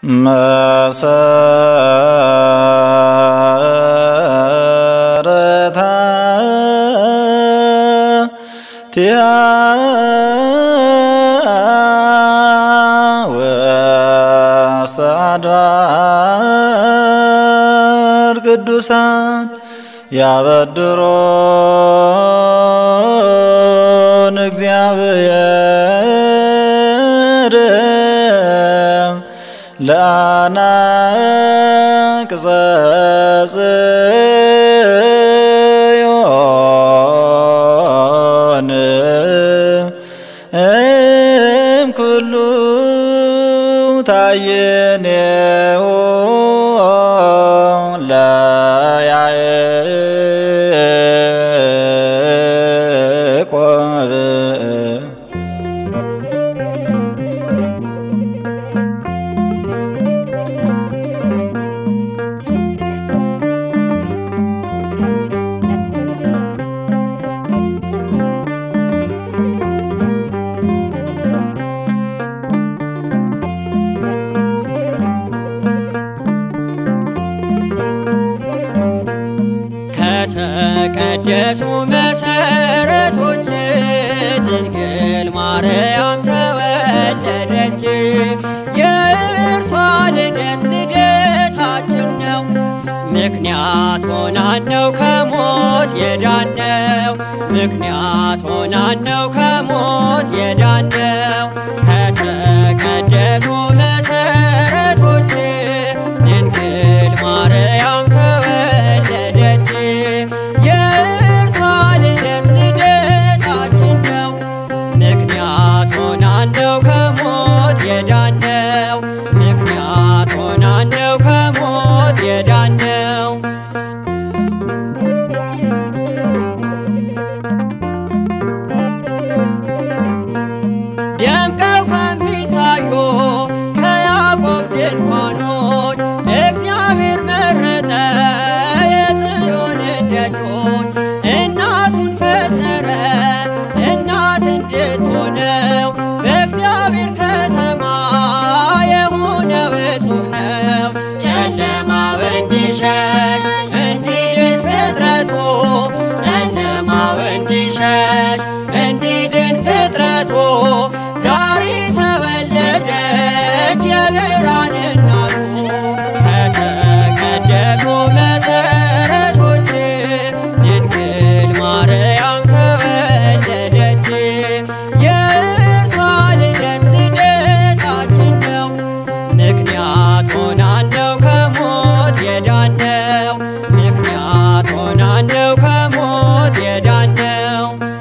መሰረታ ቲያ ወስተአድባር ቅዱሳን ያበድሮን እግዚአብሔር ለአናቅጸ ጽዮን እምኩሉ ታየኔው ለያዕቆብ ከተቀደሱ መሰረቶች ድንግል ማርያም ተወለደች። የእርሷ ልደት ልደታችን ነው። ምክንያት ሆናን ነው ከሞት የዳነው። ምክንያት ሆናን ነው ከሞት የዳነው። ከተቀደሱ መሰረቶች ድንግል ማርያም ተወለደች። የእርሷ ልደት ልደታችን ነው። ምክንያት ሆናን ነው ከሞት የዳነው። ምክንያት ሆናን ነው ከሞት የዳነው። ደምቀው ከሚታዩ ከያዕቆብ ድንኳኖች እግዚአብሔር መረጠ የጽዮንን ደጆች። እናቱን ፈጠረ እናት እንድትሆነው በእግዚአብሔር ከተማ የሆነው እጹብ ነው። ጨለማው እንዲሸሽ እንዲድን ፍጥረቱ ጨለማው እንዲሸሽ እንዲድን ፍጥረቱ ዛሬ ተወለደች የብርሃን እናቱ። ከተቀደሱ መሰረቶች ድንግል ማርያም ተወለደች። የእርሷ ልደት ልደታችን ነው። ምክንያት ሆናን ነው ከሞት የዳነው። ምክንያት ሆናን ነው ከሞት የዳነው።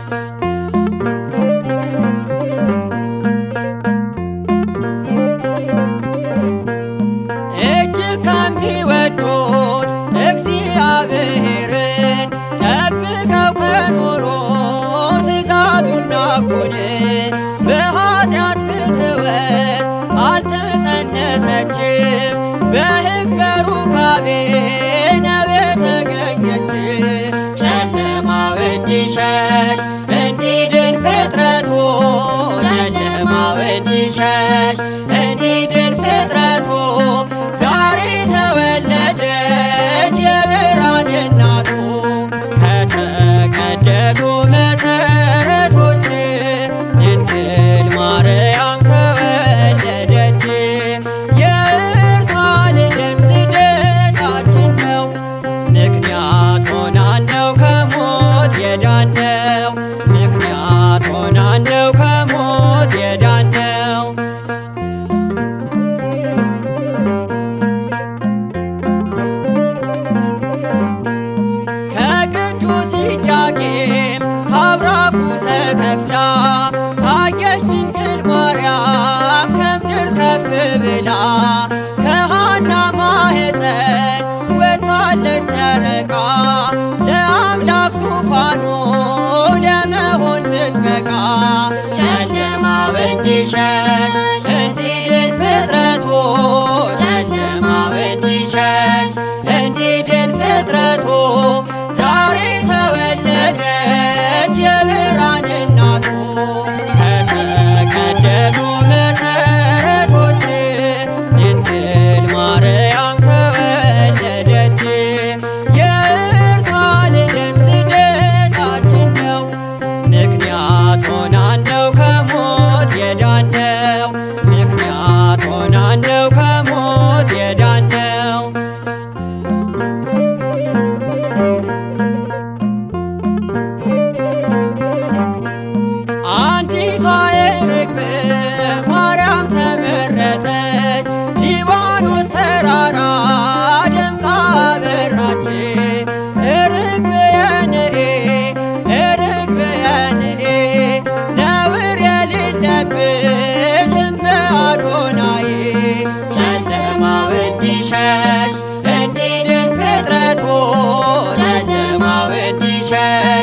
እጅግ ከሚወዱት እግዚአብሔርን ጠብቀው ከኖሩ ትእዛዙን ናቁን። በኃጢአት ፍትወት አልተጸነሰችም፣ በሕግ በሩካቤ ነው የተገኘች። ጨለማው እንዲሸሽ እንዲድን ፍጥረቱ ጨለማው እንዲሸሽ እንዲድን ፍጥረቱ ዛሬ ተወለደች የብርሃን እናቱ። ከተቀደሱ መሰረቶች ድንግል ማርያም ተወለደች። የእርሷ ልደት ልደታችን ነው። ምክንያት ሆናን ነው ከሞት የዳነው። ምክንያት ሆናን ነው ከሞት የዳነው። ከቅዱስ ኢያቄም ከአብራኩ ተከፍላ ታየች ድንግል ማርያም ከምድር ከፍ ብላ ከሃና ማኅፀን ወጥታለች ጨረቃ ለአምላክ ዙፋኑ ለመሆን ምትበቃ ጨለማው እንዲሸሽ እንዲድን ፍጥረቱ ጨለማው እንዲሸሽ እንዲድን ፍጥረቱ ዛሬ ተወለደች የብርሃን እናቱ። ከተቀደሱ መሰረቶች ድንግል ማነው ከሞት የዳነው? አንዲቷ የርግብ ማርያም ተመረጠች፣ ሊባኖስ ተራራ ደምቃ በራች። ርግብ የንኤ ርግብ የንኤ ነውር የሌለብሽ እመ አዶናይ ጨለማው እንዲሸሽ እንዲድን ፍጥረቱ ጨለማው እንዲሸሽ